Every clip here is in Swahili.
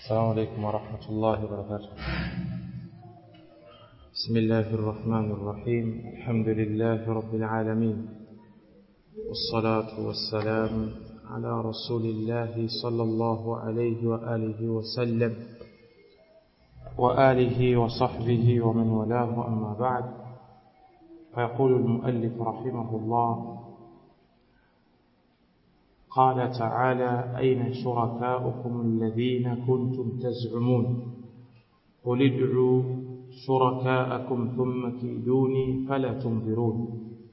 السلام عليكم ورحمة الله وبركاته بسم الله الرحمن الرحيم الحمد لله رب العالمين والصلاة والسلام على رسول الله صلى الله عليه وآله وسلم وآله وصحبه ومن والاه أما بعد فيقول المؤلف رحمه الله قال تعالى أين شركاؤكم الذين كنتم تزعمون قل ادعوا شركاءكم ثم كيدوني فلا تنظرون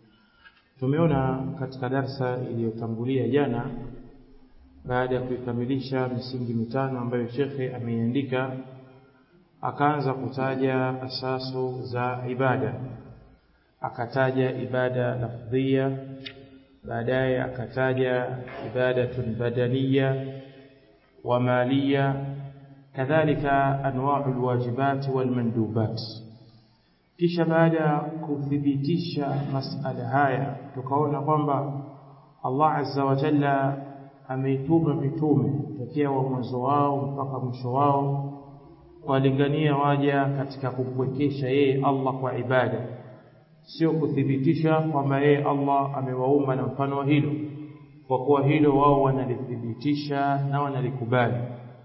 tumeona katika darsa iliyotangulia jana baada ya kuikamilisha misingi mitano ambayo shekhe ameiandika akaanza kutaja asasu za ibada akataja ibada lafdhia baadaye akataja ibadatun badaniya wa maliya kadhalika anwa'u alwajibat walmandubat kisha baada ya kuthibitisha masala haya tukaona kwamba Allah azza wa jalla ameituma mitume tokea wa mwanzo wao mpaka mwisho wao kuwalingania waja katika kumpwekesha yeye Allah kwa ibada sio kuthibitisha kwamba yeye Allah amewaumba na mfano wa hilo kwa kuwa hilo wao wanalithibitisha na wanalikubali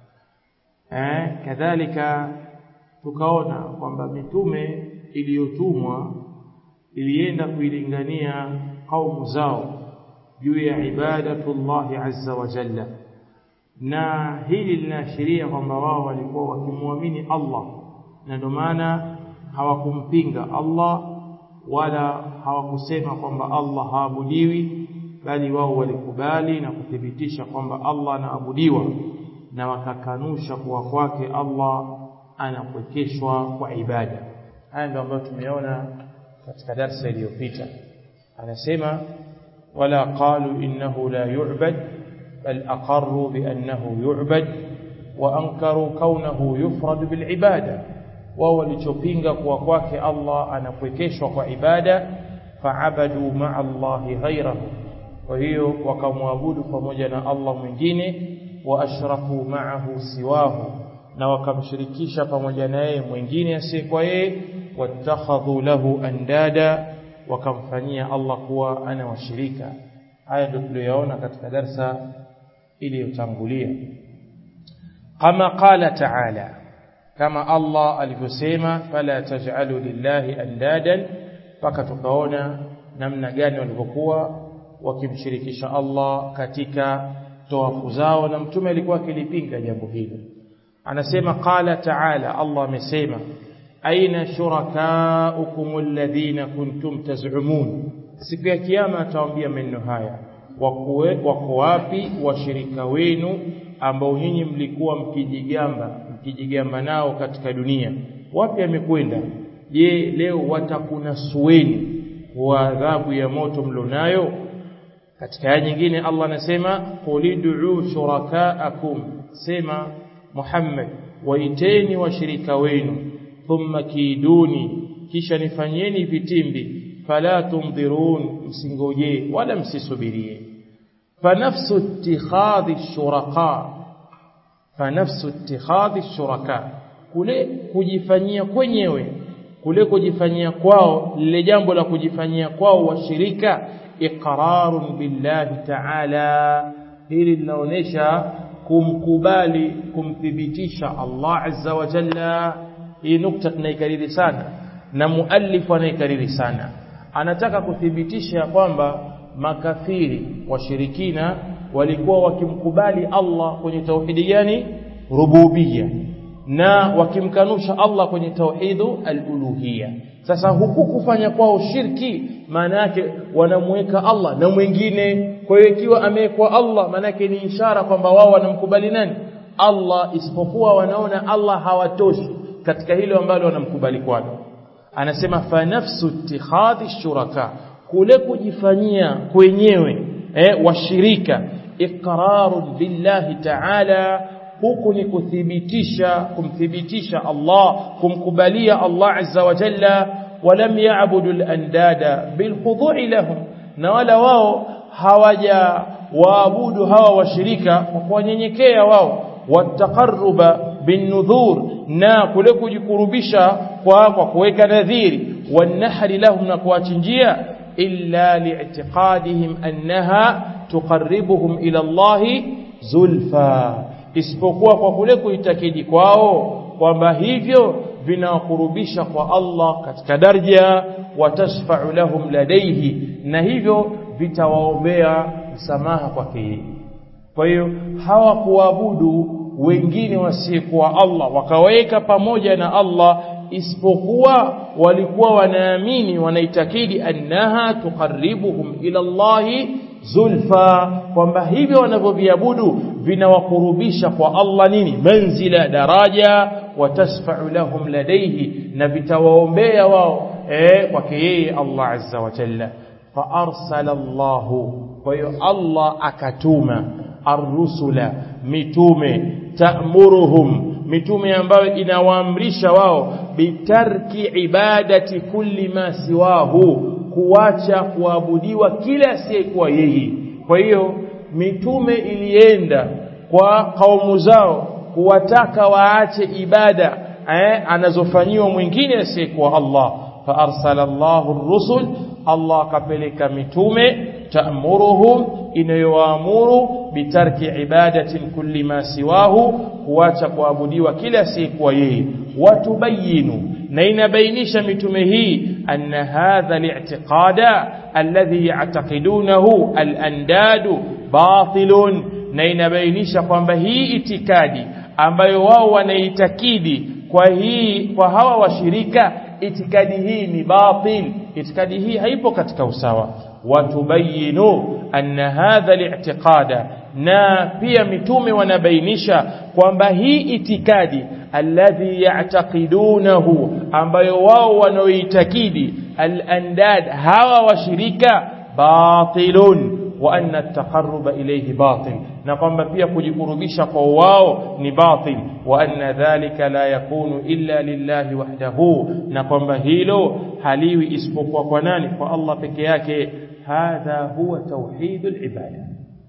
eh kadhalika tukaona kwamba mitume iliyotumwa ilienda kuilingania kaumu zao juu ya ibadatullahi azza wa jalla na hili linaashiria kwamba wao walikuwa wakimwamini Allah na ndio maana hawakumpinga Allah wala hawakusema kwamba Allah haabudiwi bali wao walikubali na kuthibitisha kwamba Allah anaabudiwa na wakakanusha kuwa kwake Allah anapwekeshwa kwa ibada haya ndio ambayo tumeona katika darsa iliyopita anasema wala qalu innahu la yu'bad bal aqarru bi annahu yu'bad wa ankaru kaunahu yufrad bil ibada wao walichopinga kuwa kwake Allah anapwekeshwa kwa ibada faabadu ma'a Allahi ghairahu kwa hiyo wakamwabudu pamoja na Allah mwingine wa ashraku ma'ahu siwahu na wakamshirikisha pamoja na yeye mwingine asiyekuwa yeye wattakhadhu lahu andada wakamfanyia Allah kuwa ana washirika haya ndio tuliyoona katika darsa iliyotangulia kama qala ta'ala kama Allah alivyosema fala taj'alu lillahi andadan paka tukaona namna gani walivyokuwa wakimshirikisha Allah katika toafu zao na mtume alikuwa akilipinga jambo hilo anasema qala ta'ala Allah amesema aina shurakaukum alladhina kuntum taz'umun siku ya kiyama atawaambia maneno haya wako wapi washirika wenu ambao nyinyi mlikuwa mkijigamba mkijigamba nao katika dunia wapi amekwenda je leo watakunasueni kwa adhabu ya moto mlionayo katika aya nyingine Allah anasema qulidu shurakaakum sema Muhammad waiteni washirika wenu thumma kiduni kisha nifanyeni vitimbi fala tumdhirun msingoje wala msisubirie fanafsu ittikhadhi shuraka fanafsu ittikhadhi shuraka kule kujifanyia kwenyewe kule kujifanyia kwao lile jambo la kujifanyia kwao washirika iqrarun billahi ta'ala hili linaonesha kumkubali kumthibitisha Allah azza wa jalla hii nukta tunaikariri sana na muallif anaikariri sana anataka kuthibitisha kwamba makafiri washirikina walikuwa wakimkubali Allah kwenye tauhidi gani rububia na wakimkanusha Allah kwenye tauhidu al-uluhiyya sasa huku kufanya kwao shirki maana yake wanamweka Allah na mwingine kwa hiyo ikiwa amewekwa Allah maana yake ni ishara kwamba wao wanamkubali nani Allah isipokuwa wanaona Allah hawatoshi katika hilo ambalo wanamkubali kwalo anasema fa nafsu ittikhadhi shuraka kule kujifanyia kwenyewe eh, washirika iqrarun billahi ta'ala huku ni kuthibitisha kumthibitisha Allah kumkubalia Allah azza wa jalla walam ya'budu al-andada bilkhudu'i lahum na wala wao hawaja waabudu hawa washirika kwa kuwanyenyekea wao wataqarruba binnudhur na kule kujikurubisha kwa kwa kuweka nadhiri wanahri lahum na kuwachinjia illa li'tiqadihim annaha tuqarribuhum ila Allah zulfa isipokuwa kwa kule kuitakidi kwao kwamba hivyo vinawakurubisha kwa Allah katika daraja watashfa'u lahum ladaihi na hivyo vitawaombea msamaha kwake yeye kwa hiyo hawakuabudu wengine wasiyekuwa Allah wakaweka pamoja na Allah isipokuwa walikuwa wanaamini wanaitakidi annaha tuqarribuhum ila Allahi zulfa kwamba hivyo wanavyoviabudu vinawakurubisha kwa Allah nini manzila daraja watasfa'u lahum ladaihi na vitawaombea wao eh kwake yeye Allah azza wa jalla fa arsala Allahu kwa hiyo Allah akatuma arrusula mitume ta'muruhum mitume ambayo inawaamrisha wao bitarki ibadati kulli ma siwahu kuacha kuabudiwa kila asiyekuwa yeye kwa hiyo mitume ilienda kwa kaumu zao kuwataka waache ibada eh, anazofanyiwa mwingine asiyekuwa Allah fa arsala Allahu ar-rusul Allah akapeleka mitume ta'muruhum inayowaamuru bitarki ibadatin kulli ma siwahu kuacha kuabudiwa kila asiyekuwa yeye watubayinu na inabainisha mitume hii anna hadha li'tiqada alladhi ya'taqidunahu al-andadu batilun na inabainisha kwamba hii itikadi ambayo wao wanaitakidi kwa hii kwa hawa washirika itikadi hii ni batil itikadi hii haipo katika usawa watubayinu anna hadha li'tiqada na pia mitume wanabainisha kwamba hii itikadi alladhi ya'taqidunahu ambayo wao wanaoitakidi al-andad hawa washirika batilun wa anna at-taqarruba ilayhi batil na kwamba pia kujikurubisha kwa wao ni batil wa anna dhalika la yakunu illa lillahi wahdahu na kwamba hilo haliwi isipokuwa kwa nani kwa Allah peke yake hadha huwa tauhidul ibada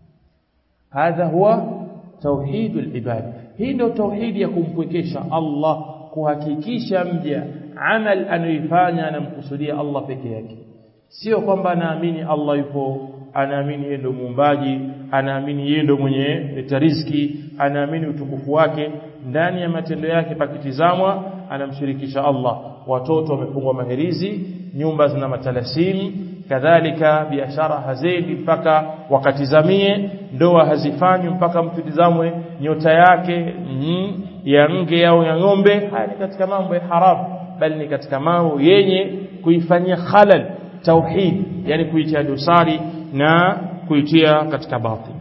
hadha huwa tauhidul ibada hii ndio tauhidi ya kumpwekesha Allah kuhakikisha mja amal anayoifanya anamkusudia Allah peke yake sio kwamba anaamini Allah yupo anaamini yeye ndo muumbaji anaamini yeye ndo mwenye riziki anaamini utukufu wake ndani ya matendo yake pakitizamwa anamshirikisha Allah watoto wamefungwa maherizi nyumba zina matalasimu kadhalika biashara hazedi mpaka wakatizamie ndoa hazifanywi mpaka mtu tizamwe nyota yake mm, ya nge au ya ng'ombe haya ni katika mambo ya haramu bali ni katika mambo yenye kuifanyia khalal tauhid yani kuitia dosari na kuitia katika batil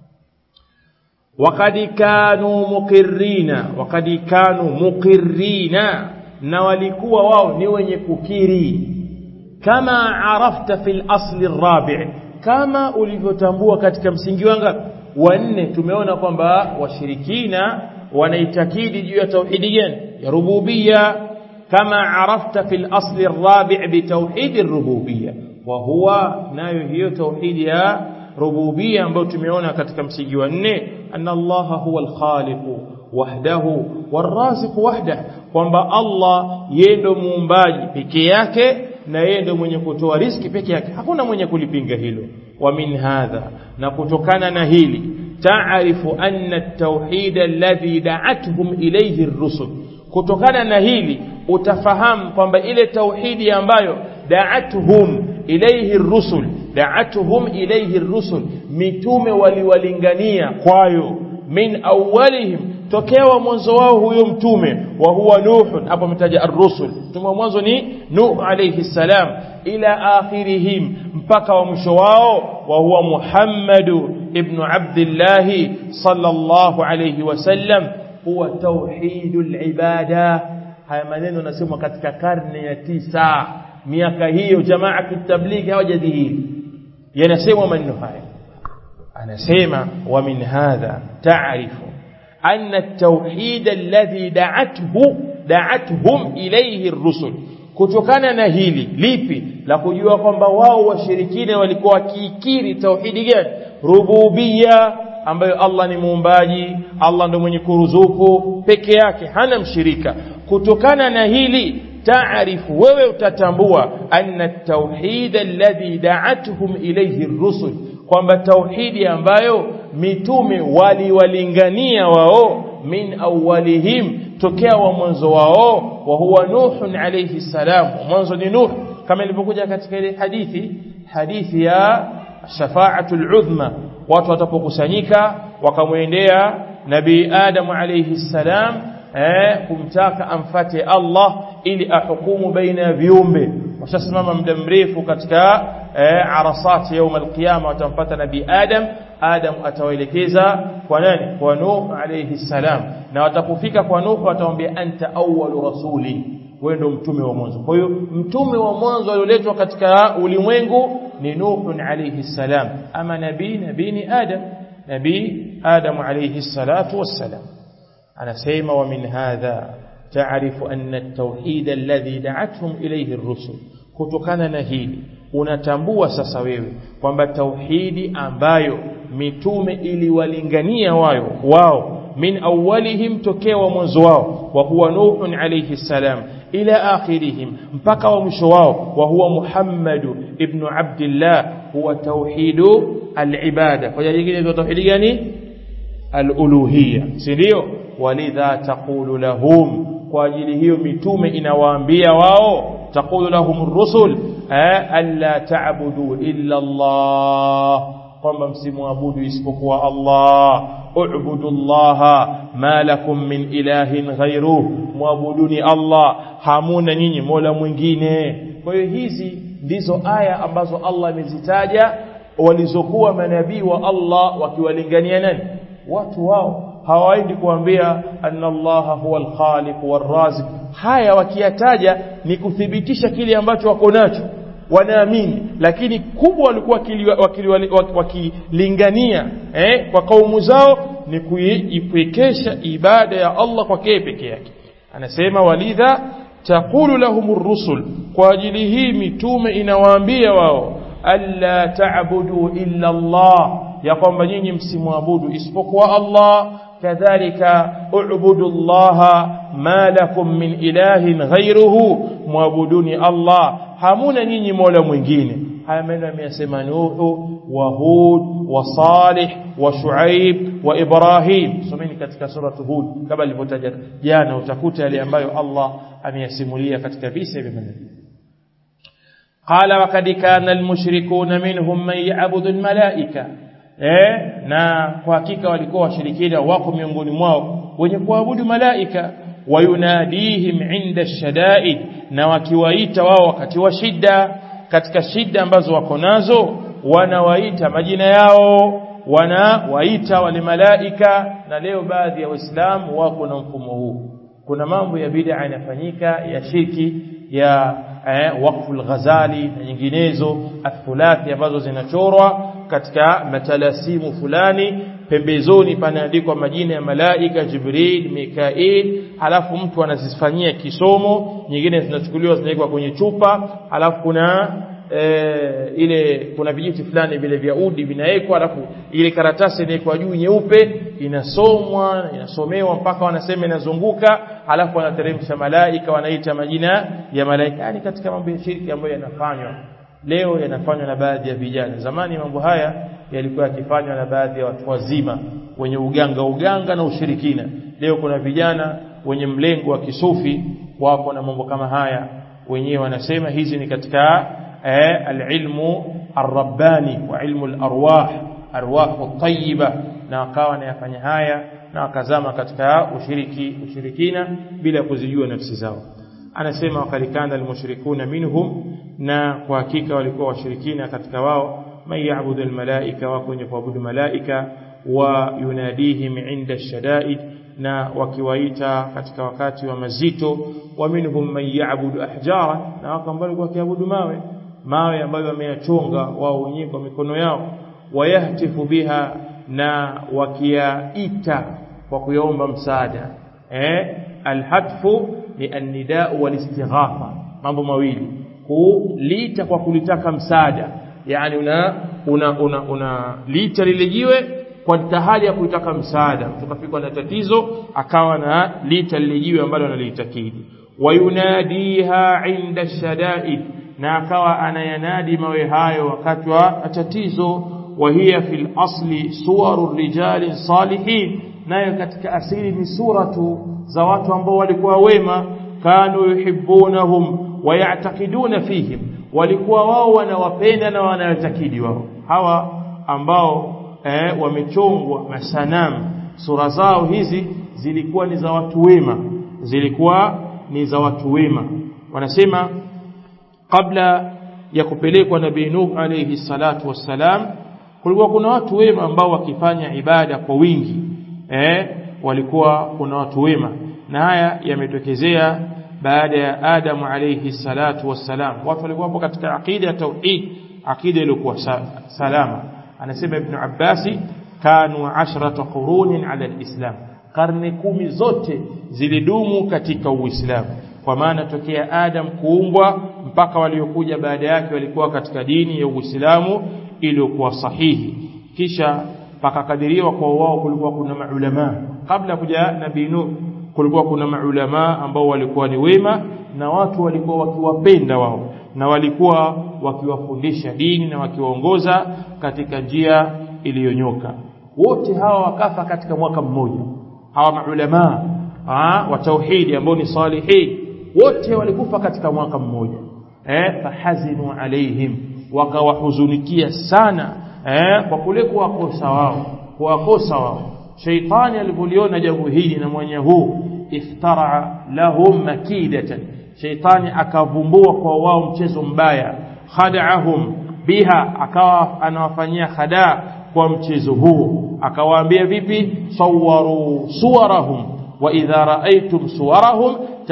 wakad kanu muqirrina wakad kanu muqirrina na walikuwa wao ni wenye kukiri kama arafta fil asli arabi kama ulivyotambua katika msingi wanga wa nne tumeona kwamba washirikina wanaitakidi juu ya tauhidi gani ya rububia kama arafta fil asli arabi bitauhid arububia wa huwa nayo hiyo tauhidi ya rububia ambayo tumeona katika msingi wa nne anna allaha huwa alkhaliq wahdahu waraziq wahdah kwamba Allah yeye ndo muumbaji peke yake na yeye ndo mwenye kutoa riski peke yake hakuna mwenye kulipinga hilo wa min hadha na kutokana na hili taarifu anna at-tauhid alladhi da'atuhum ilayhi ar-rusul kutokana na hili utafahamu kwamba ile tauhidi ambayo da'atuhum ilayhi ar-rusul da'atuhum ilayhi ar-rusul mitume waliwalingania kwayo min awwalihim tokea wa mwanzo wao huyo mtume wa huwa nuh hapo ametaja ar-rusul mtume wa mwanzo ni nuh alayhi salam ila akhirihim mpaka wa mwisho wao wa huwa muhammadu ibn abdullah sallallahu alayhi wasallam huwa tauhidul ibada haya maneno nasemwa katika karne ya tisa miaka hiyo jamaa kitablighi hawajadhihiri yanasemwa maneno haya anasema wa min hadha ta'rifu أن التوحيد الذي دعته دعتهم إليه الرسل kutokana na hili lipi la kujua kwamba wao washirikina walikuwa wakiikiri tauhidi gani rububia ambayo Allah ni muumbaji Allah ndo mwenye kuruzuku peke yake hana mshirika kutokana na hili taarifu wewe utatambua anna tauhid alladhi da'atuhum ilayhi ar-rusul kwamba tauhidi ambayo mitume waliwalingania wao min awwalihim tokea wa mwanzo wao wa huwa nuhun alayhi salam mwanzo ni nuh kama ilivyokuja katika ile hadithi hadithi ya shafaatul udhma watu watapokusanyika wakamwendea nabii adam alayhi salam eh, kumtaka amfate Allah ili ahukumu baina ya viumbe washasimama muda mrefu katika eh, arasati يوم القيامه watampata nabii Adam Adam atawaelekeza kwa nani kwa Nuh alayhi salam na watapofika kwa Nuh watamwambia anta awwalu rasuli wewe ndo mtume wa mwanzo kwa hiyo mtume wa mwanzo alioletwa katika ulimwengu ni Nuh alayhi salam ama nabii nabii ni Adam nabii Adam alayhi salatu wassalam anasema wa min hadha تعرف أن التوحيد الذي دعتهم إليه الرسل kutokana na hili unatambua sasa wewe kwamba tauhidi ambayo mitume iliwalingania wao wao min awwalihim tokea wa mwanzo wao wa huwa nuhun alayhi salam ila akhirihim mpaka wa mwisho wao wa huwa muhammad ibn abdullah huwa tauhidu alibada kwa jingine ndio tauhidi gani aluluhiyya si ndio walidha taqulu lahum kwa ajili hiyo mitume inawaambia wao taqulu lahum rusul alla ta'budu illa Allah kwamba msimwabudu isipokuwa Allah u'budu Allah ma lakum min ilahin ghayruh muabuduni Allah hamuna nyinyi mola mwingine kwa hiyo hizi ndizo aya ambazo Allah amezitaja walizokuwa manabii wa Allah wakiwalingania nani watu wao hawaendi kuambia anna allaha huwa alkhaliq warrazik haya wakiyataja ni kuthibitisha kile ambacho wako nacho wanaamini lakini kubwa walikuwa wakilingania eh, kwa kaumu zao ni kuipwekesha ibada ya Allah kwake peke yake anasema walidha taqulu lahum rusul kwa ajili hii mitume inawaambia wao alla ta'budu illa Allah ya kwamba nyinyi msimwabudu isipokuwa Allah kadhalika u'budu Allah ma lakum min ilahin ghayruhu muabuduni Allah hamuna nyinyi mola mwingine haya maneno ameyasema Nuhu wa Hud wa Salih wa Shuaib wa Ibrahim someni katika suratu Hud kama alivyotaja jana utakuta yale ambayo Allah ameyasimulia katika visa vya manabii قال وقد كان المشركون منهم من يعبد الملائكه eh na kwa hakika walikuwa washirikina wako miongoni mwao wenye kuabudu malaika wayunadihim inda shadaid na wakiwaita wao wakati wa shida katika shida ambazo wako nazo wanawaita majina yao wanawaita wale malaika na leo baadhi ya waislamu wako na mfumo huu kuna mambo ya bid'a yanafanyika ya shirki ya eh, wakfu al-ghazali na nyinginezo athulathi ambazo zinachorwa katika matalasimu fulani pembezoni panaandikwa majina ya malaika Jibril Mikail halafu mtu anazifanyia kisomo nyingine zinachukuliwa zinawekwa kwenye chupa halafu kuna e, ile kuna vijiti fulani vile vya udi vinawekwa halafu ile karatasi inawekwa juu nyeupe inasomwa inasomewa mpaka wanasema inazunguka halafu wanateremsha malaika wanaita majina ya malaika yani katika mambo ya shirki ambayo yanafanywa leo yanafanywa na baadhi ya vijana zamani mambo haya yalikuwa yakifanywa na baadhi ya watu wazima wenye uganga uganga na ushirikina leo kuna vijana wenye mlengo wa kisufi wako na mambo kama haya wenyewe wanasema hizi ni katika eh, alilmu arrabbani wa ilmu alarwah arwahu tayyiba na wakawa wanayafanya haya na wakazama katika ushiriki ushirikina bila kuzijua nafsi zao anasema wakalikana almushrikuna minhum na kwa hakika walikuwa washirikina katika wao man ya'budu almalaika wako wenye kuabudu malaika wa yunadihim inda shadaid na wakiwaita katika wakati wa mazito wa minhum man ya'budu ahjara na wako ambao walikuwa wakiabudu mawe mawe ambayo wameyachonga wao wenyewe kwa mikono yao wayahtifu biha na wakiyaita kwa kuyaomba msaada eh alhatfu ni annida walistighatha mambo mawili kulita kwa kulitaka msaada yani una una una, una lita lile jiwe kwa hali ya kuitaka msaada mtu kafikwa na tatizo akawa na lita lile jiwe ambalo analitakidi wayunadiha inda shadaid na akawa anayanadi mawe hayo wakati wa tatizo وهي في الأصل صور الرجال الصالحين nayo katika asili ni suratu za watu ambao walikuwa wema kanu yuhibbunahum wayatakiduna fihim walikuwa wao wanawapenda na wanayatakidi wao hawa ambao eh, wamechongwa masanamu sura zao hizi zilikuwa ni za watu wema zilikuwa ni za watu wema wanasema kabla ya kupelekwa nabii Nuh alayhi salatu wassalam kulikuwa kuna watu wema ambao wakifanya ibada kwa wingi eh walikuwa kuna watu wema na haya yametokezea baada ya Adam alayhi salatu wassalam watu walikuwa hapo katika akida ya tauhid akida iliyokuwa salama anasema ibn Abbasi kanu ashrata qurunin ala alislam karne kumi zote zilidumu katika uislamu kwa maana tokea Adam kuumbwa mpaka waliokuja baada yake walikuwa katika dini ya Uislamu iliyokuwa sahihi kisha pakakadiriwa kwa wao kulikuwa kuna maulama kabla kuja nabii Nuh kulikuwa kuna maulama ambao walikuwa ni wema na watu walikuwa wakiwapenda wao na walikuwa wakiwafundisha dini na wakiwaongoza katika njia iliyonyoka wote hawa wakafa katika mwaka mmoja hawa maulama wa tauhidi ambao ni salihin wote walikufa katika mwaka mmoja eh fahazinu alaihim wakawahuzunikia sana eh kwa kule kuwakosa wao kuwakosa wao shaitani alipoliona jambo hili na mwenye huu iftara lahum makidatan shaitani akavumbua kwa wao mchezo mbaya khada'ahum biha akawa anawafanyia khadaa kwa mchezo huo akawaambia vipi sawaru suwarahum wa idha raaitum suwarahum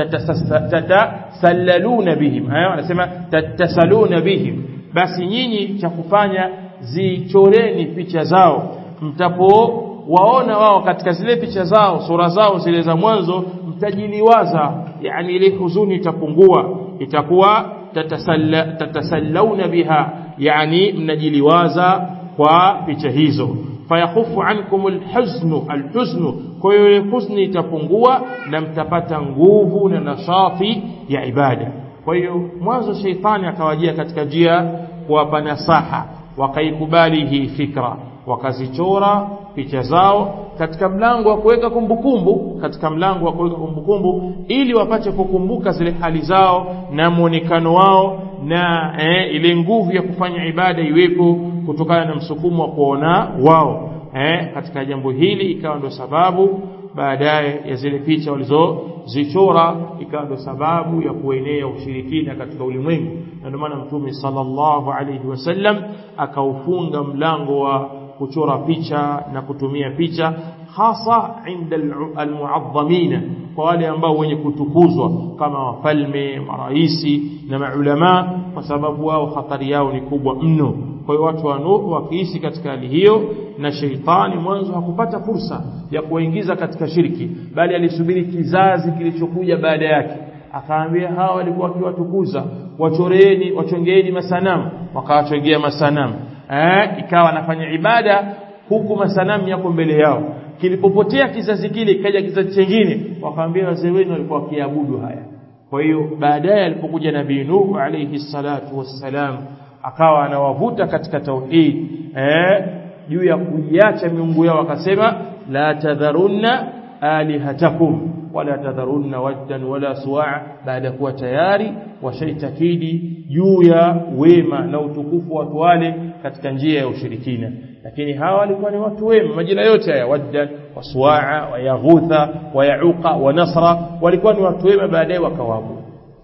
tatasallaluna bihim hayo anasema tatasaluna bihim basi nyinyi cha kufanya zichoreni picha zao mtapo waona wao katika zile picha zao sura zao zile za mwanzo mtajiliwaza yani ile huzuni itapungua itakuwa tatasalla, tatasallauna biha yani mnajiliwaza kwa picha hizo fayakhufu ankum alhuznu alhuznu kwa hiyo ile huzuni itapungua na mtapata nguvu na nashati ya ibada kwa hiyo mwanzo sheitani akawajia katika njia kuwapa nasaha wakaikubali hii fikra wakazichora picha zao katika mlango wa kuweka kumbukumbu katika mlango wa kuweka kumbukumbu ili wapate kukumbuka zile hali zao na muonekano wao na eh, ile nguvu ya kufanya ibada iwepo kutokana na msukumo wa kuona wao eh, katika jambo hili ikawa ndo sababu baadaye ya zile picha walizozichora ikawa ndo sababu ya kuenea ushirikina katika ulimwengu na ndio maana mtume sallallahu alayhi wasallam akaufunga mlango wa kuchora picha na kutumia picha hasa inda almuadhamina kwa wale ambao wenye kutukuzwa kama wafalme maraisi na maulama kwa sababu wao hatari yao ni kubwa mno kwa hiyo watu wa Nuh wakiishi katika hali hiyo na sheitani mwanzo hakupata fursa ya kuwaingiza katika shirki bali alisubiri kizazi kilichokuja baada yake akaambia hawa walikuwa wakiwatukuza wachoreni wachongeeni masanamu wakawachongea masanamu eh ikawa anafanya ibada huku masanamu yako mbele yao kilipopotea kizazi kile ikaja kizazi kingine wakaambia wazee wenu walikuwa wakiabudu haya kwa hiyo baadaye alipokuja nabii Nuh alayhi salatu wassalam akawa anawavuta katika tauhid eh juu ya kuiacha miungu yao akasema la tadharunna alihatakum wala tadharunna waddan wala suwa baada kuwa tayari washaitakidi juu ya wema na utukufu watu wale katika njia ya ushirikina lakini hawa walikuwa ni watu wema majina yote haya waddan wasuwaa wayaghutha wayauqa wanasra walikuwa ni watu wema baadaye wakawabu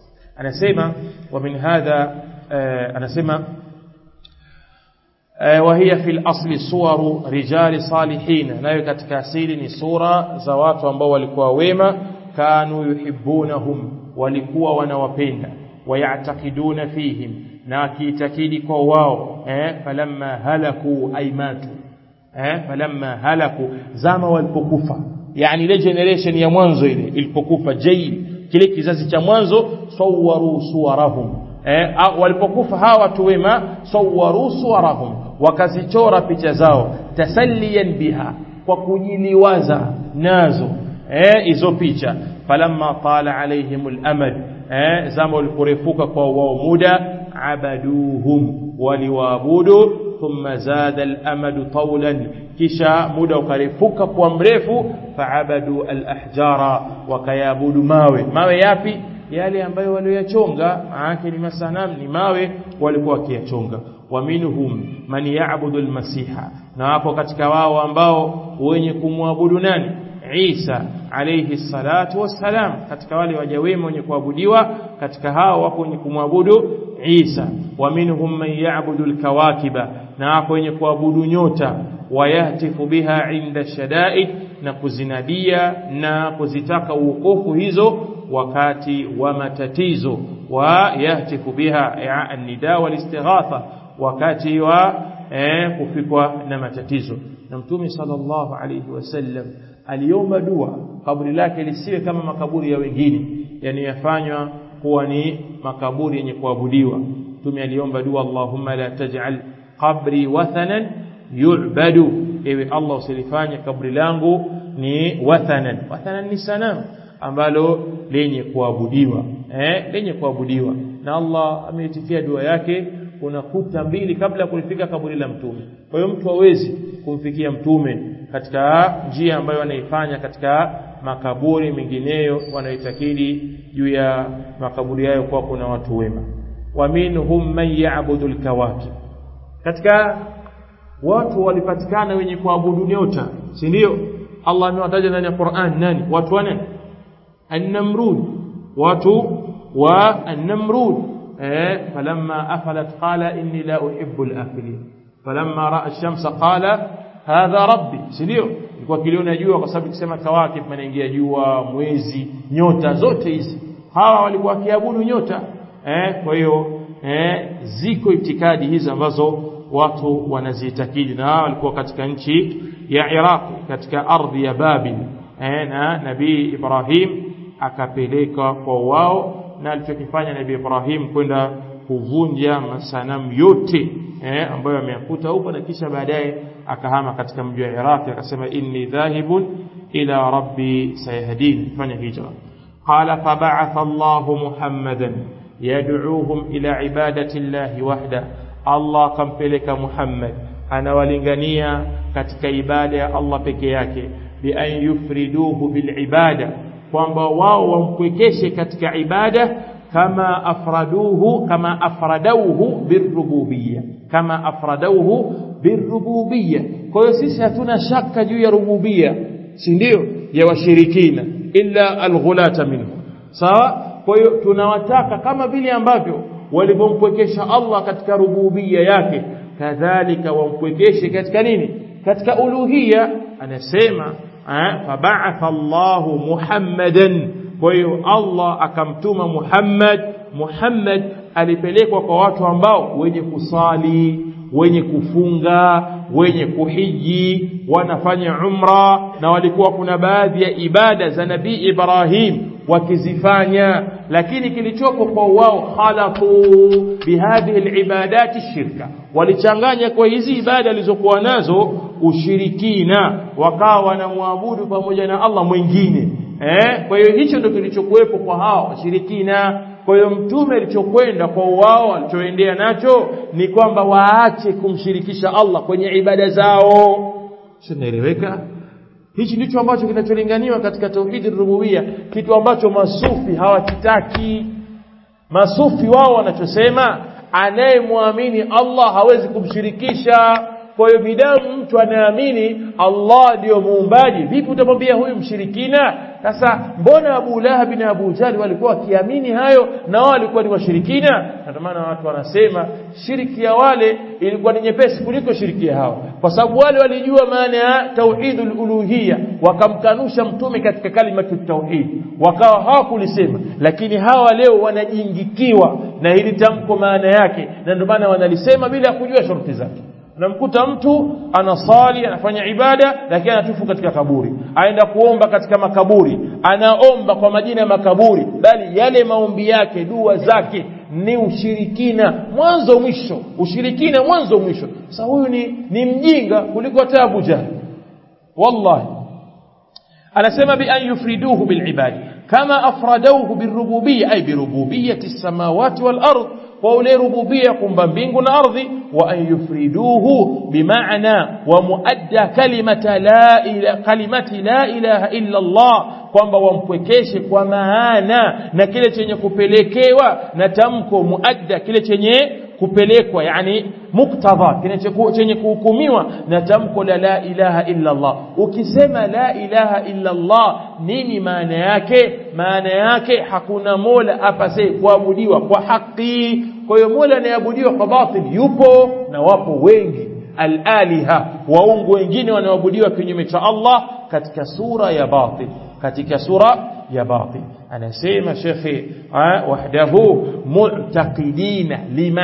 anasema wa min hadha anasema وهي في الأصل صور رجال صالحين nayo katika asili ni sura za watu ambao walikuwa wema kanu yuhibbunahum walikuwa wanawapenda wayatakiduna fihim na kiitakidi kwa wao eh falamma halaku aymatu eh falamma halaku zama walipokufa yani ile generation ya mwanzo ile ilipokufa jail kile kizazi cha mwanzo sawaru suwarahum eh walipokufa hawa watu wema sawaru suwarahum wakazichora picha zao tasalliyan biha kwa kujiliwaza nazo eh hizo picha falamma tala alaihim al-amad eh zama uliporefuka kwa wao muda abaduhum waliwaabudu thumma zada al-amad tawlan kisha muda ukarefuka kwa mrefu faabadu al-ahjara wakayabudu mawe mawe yapi yale ambayo walioyachonga maana ni masanam ni mawe walikuwa wakiyachonga wa minhum man ya'budu al-masiha na wapo katika wao ambao wenye kumwabudu nani Isa alayhi salatu wassalam katika wale waja wema wenye kuabudiwa katika hao wapo wenye kumwabudu Isa wa minhum man ya'budu al-kawakiba na wapo wenye kuabudu nyota wayahtifu biha inda shadaid na kuzinadia na kuzitaka uokofu hizo wakati wa matatizo wa yahtifu biha an-nida wal-istighatha wakati wa eh, kufikwa na matatizo na mtume sallallahu alayhi wasallam aliomba dua kaburi lake lisiwe kama makaburi ya wengine yani yafanywa kuwa ni makaburi yenye kuabudiwa mtume aliomba dua Allahumma la taj'al qabri wathanan yu'badu ewe Allah usilifanye kaburi langu ni wathanan wathanan ni sanamu ambalo lenye kuabudiwa eh lenye kuabudiwa na Allah ameitifia dua yake kuna kuta mbili kabla kulifika kaburi la mtume kwa hiyo mtu hawezi kumfikia mtume katika njia ambayo anaifanya katika makaburi mengineyo wanaoitakidi juu ya makaburi hayo kwa kuna watu wema wa minhum man ya'budu al-kawakib katika watu walipatikana wenye kuabudu nyota si ndio Allah amewataja ndani ya Qur'an nani watu wane an-namrud watu wa an-namrud eh falamma afalat qala inni la uhibbu al-afilin falamma ra'a ash-shamsa qala hadha rabbi si ndio ilikuwa kiliona jua kwa sababu kisema kawakib manaingia jua mwezi nyota zote hizi hawa walikuwa wakiabudu nyota eh kwa hiyo eh ziko itikadi hizi ambazo watu wanaziitakidi na hawa walikuwa katika nchi ya Iraq katika ardhi ya Babil eh na nabii Ibrahim akapeleka kwa wao na alichokifanya nabii Ibrahim kwenda kuvunja masanamu yote eh, ambayo ameyakuta huko na kisha baadaye akahama katika mji wa Iraq akasema inni dhahibun ila rabbi sayahdin fanya hijra qala fab'atha Allah Muhammadan yad'uuhum ila ibadati Allah wahda Allah kampeleka Muhammad anawalingania katika ibada ya Allah peke yake bi an yufriduhu bil ibada kwamba wao wampwekeshe katika ibada kama afraduhu kama afradauhu birububiyya kama afradauhu birububiyya kwa hiyo sisi hatuna shaka juu ya rububiyya si ndio ya washirikina illa alghulata minhu sawa kwa hiyo tunawataka kama vile ambavyo walivyompwekesha Allah katika rububiyya yake kadhalika wampwekeshe katika nini katika uluhiyya anasema fab'atha Allahu Muhammadan kwa hiyo Allah akamtuma Muhammad Muhammad alipelekwa kwa watu ambao wenye kusali wenye kufunga wenye kuhiji wanafanya umra na walikuwa kuna baadhi ya ibada za nabii Ibrahim wakizifanya lakini kilichopo kwa wao khalatu bihadhihi alibadati shirka walichanganya kwa hizi ibada alizokuwa nazo ushirikina wakawa wanamwabudu pamoja na Allah mwingine eh kwa hiyo hicho ndio kilichokuwepo kwa hao washirikina kwa hiyo mtume alichokwenda kwa wao alichoendea nacho ni kwamba waache kumshirikisha Allah kwenye ibada zao sinaeleweka hichi ndicho ambacho kinacholinganiwa katika tauhid rububia kitu ambacho masufi hawakitaki masufi wao wanachosema anayemwamini Allah hawezi kumshirikisha kwa hiyo bidamu mtu anaamini Allah ndiyo muumbaji vipi utamwambia huyu mshirikina sasa mbona Abu Lahab na Abu Jahl walikuwa wakiamini hayo na wao walikuwa ni washirikina ndio maana watu wanasema shiriki ya wale ilikuwa ni nyepesi kuliko shiriki ya hawa kwa sababu wale walijua maana ya tauhidul uluhiyya wakamkanusha mtume katika kalimatu tauhid wakawa hawakulisema lakini hawa leo wanajingikiwa na hili tamko maana yake na ndio maana wanalisema bila kujua sharti zake unamkuta mtu anasali anafanya ibada lakini anatufu katika kaburi aenda kuomba katika makaburi anaomba kwa majina ya makaburi bali yale maombi yake dua zake ni ushirikina mwanzo mwisho ushirikina mwanzo mwisho sasa huyu ni, ni mjinga kuliko hata Abu Jahl wallahi anasema bi an yufriduhu bil ibadi kama afradauhu birububiyya ay birububiyyati samawati wal ard kwa ule rububia kumba mbingu na ardhi wa an yufriduhu bimaana wa muadda kalimata la ila kalimati la ilaha illa Allah kwamba wampwekeshe kwa maana na kile chenye kupelekewa na tamko muadda kile chenye kupelekwa yani muktadha chenye kuhukumiwa na tamko la la ilaha illa Allah ukisema la ilaha illa Allah nini maana yake maana yake hakuna mola apase kuabudiwa kwa haki kwa hiyo mola anayeabudiwa kwa batil yupo na wapo wengi al-aliha waungu wengine wanaoabudiwa kinyume cha Allah katika sura ya batil katika sura ya batil anasema shekhi wahdahu mu'taqidina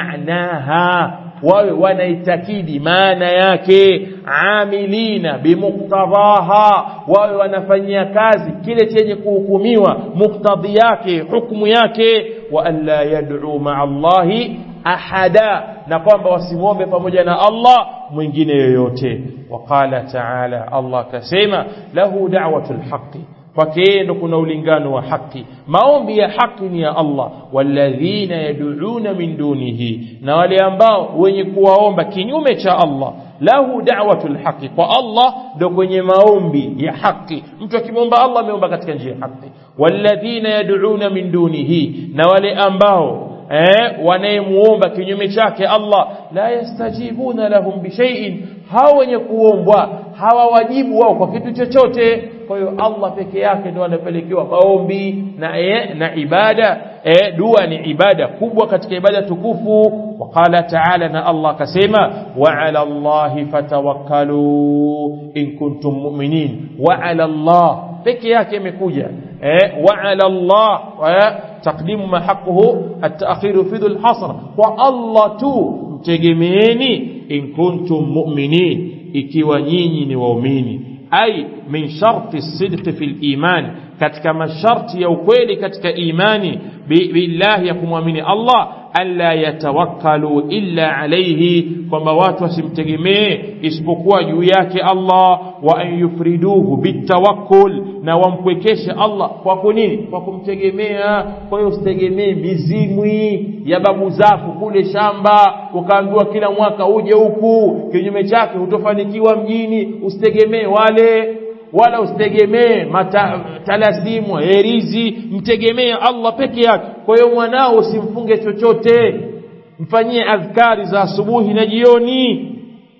limaanaha wawe wanaitakidi maana yake amilina bimuktadhaha wawe wanafanyia kazi kile chenye kuhukumiwa muktadhi yake hukumu yake wa alla yad'u ma'a Allahi ahada na kwamba wasimwombe pamoja na Allah mwingine yoyote waqala ta'ala Allah kasema lahu da'watul haqqi kwake yeye ndo kuna ulingano wa haki maombi ya haki ni ya Allah walladhina yad'una min dunihi na wale ambao wenye kuwaomba kinyume cha Allah lahu da'watul haqi kwa Allah ndo kwenye maombi ya haki mtu akimwomba Allah ameomba katika njia ya haki walladhina yad'una min dunihi na wale ambao eh wanayemuomba kinyume chake Allah la yastajibuna lahum bishay'in hao wenye kuombwa hawawajibu wao kwa kitu chochote kwa hiyo Allah peke yake ndo anapelekewa maombi na e, na ibada e, dua ni ibada kubwa katika ibada tukufu waqala ta'ala na Allah akasema wa 'ala Allahi fatawakkalu in kuntum mu'minin wa 'ala Allah peke yake imekuja eh wa 'ala Allah taqdimu ma haqquhu at-ta'khir fi dhul hasr wa Allah tu mtegemeeni in kuntum mu'minin ikiwa nyinyi ni waumini ay min sharti sidqi fil iman katika masharti ya ukweli katika imani billahi ya kumwamini Allah alla yatawakkalu illa alayhi kwamba watu wasimtegemee isipokuwa juu yake Allah wa an yufriduhu bitawakkul na wampwekeshe Allah kwa kunini kwa kumtegemea kwa hiyo usitegemee mizimwi ya babu zako kule shamba ukaambiwa kila mwaka uje huku kinyume chake hutofanikiwa mjini usitegemee wale wala usitegemee talasimu herizi mtegemee Allah peke yake kwa hiyo mwanao usimfunge chochote mfanyie adhkari za asubuhi na jioni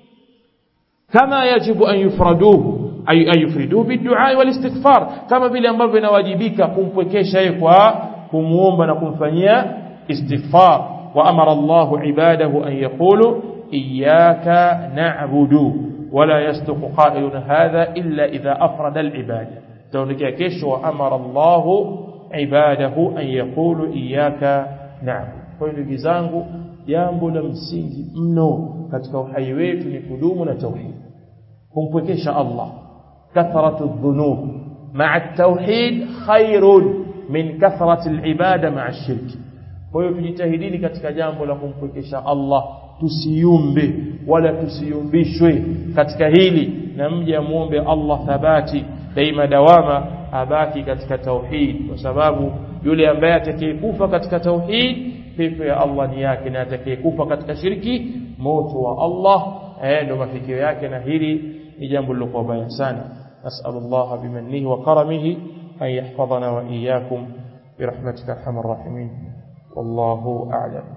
kama yajibu an yufraduhu ay ayufriduhu bidua wal istighfar kama vile ambavyo inawajibika kumpwekesha yeye kwa kumuomba na kumfanyia istighfar wa amara Allahu ibadahu an yaqulu iyyaka na'budu ولا يصدق قائل هذا إلا إذا أفرد العبادة تونك كيش وأمر الله عباده أن يقولوا إياك نعبد kwa ndugu zangu jambo la msingi mno katika uhai wetu ni kudumu na tauhid kumpwekesha Allah kathratu dhunub ma'a tauhid khairun min kathrati al-ibada ma'a shirki kwa hiyo tujitahidini katika jambo la kumpwekesha Allah tusiyumbe wala tusiyumbishwe katika hili na mje muombe Allah thabati daima dawama abaki katika tauhid kwa sababu yule ambaye atakayekufa katika tauhid pepo ya Allah ni yake na atakayekufa katika shirki moto wa Allah eh ndo mafikio yake na hili ni jambo lilokuwa baya sana nas'alullah bimannihi wa karamihi an yahfadhana wa iyyakum برحمتك ارحم الراحمين والله اعلم